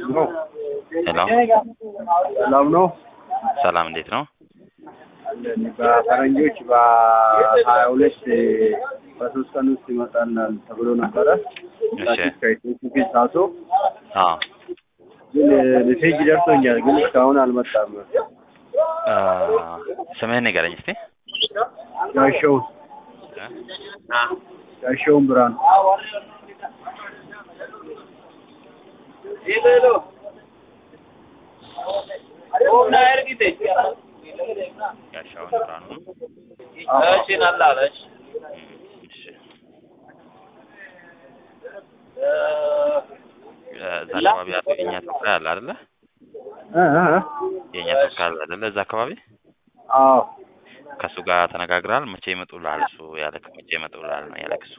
ነው። ሄሎ ሰላም ነው። ሰላም፣ እንዴት ነው? አለን በፈረንጆች በሀያ ሁለት በሶስት ቀን ውስጥ ይመጣልናል ተብሎ ነበረ። እሺ። ከኢትዮጵያ ሳሶ አዎ ግን ሜሴጅ ደርሶኛል፣ ግን እስካሁን አልመጣም። አ፣ ስምህን ንገረኝ እስቲ። ጋሻው ጋሻውን ብርሃኑ ጋሻውን ብርሃኑ ነው። አዎ። እም፣ እሺ። እዛ አካባቢ ያለው የእኛ ተወካይ አለ አይደለ? እ እ እ የእኛ ተወካይ አለ አይደለ? እዛ አካባቢ አዎ ከእሱ ጋር ተነጋግራል። መቼ ይመጡልሃል? እሱ ያለክ መቼ ይመጡልሃል ነው ያለክ እሱ።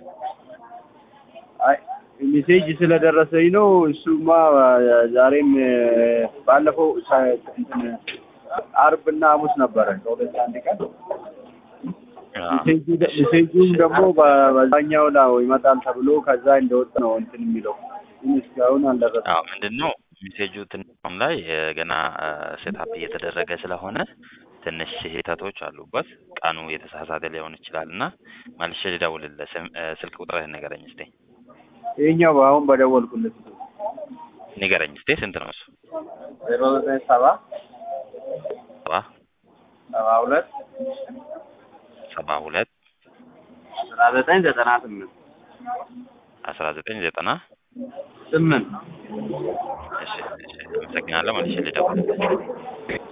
አይ ሜሴጅ ስለደረሰኝ ነው። እሱማ ዛሬም ባለፈው ሳ- እንትን አርብና ሐሙስ ነበረ ከሁለት አንድ ቀን አ፣ ሜሴጁ ደ- ሜሴጁም ደግሞ በ- በዛኛው ላይ ይመጣል ተብሎ ከዛ እንደወጣ ነው እንትን የሚለው ግን እስካሁን አልደረሰም። አዎ ምንድን ነው ሜሴጁ ትንሽ ላይ እ፣ ገና ሴታፕ እየተደረገ ስለሆነ ትንሽ ስህተቶች አሉበት። ቀኑ የተሳሳተ ሊሆን ይችላል እና መልሼ ልደውልልህ። ስም- እ፣ ስልክ ቁጥርህን ንገረኝ እስቲ። ይሄኛው አሁን በደወልኩለት ንገረኝ እስቲ። ስንት ነው እሱ? ዜሮ ዘጠኝ ሰባ ሰባ ሰባ ሁለት ሰባ ሁለት አስራ ዘጠኝ ዘጠና ስምንት አስራ ዘጠኝ ዘጠና ስምንት እሺ፣ እሺ፣ አመሰግናለሁ። መልሼ ልደውልልህ።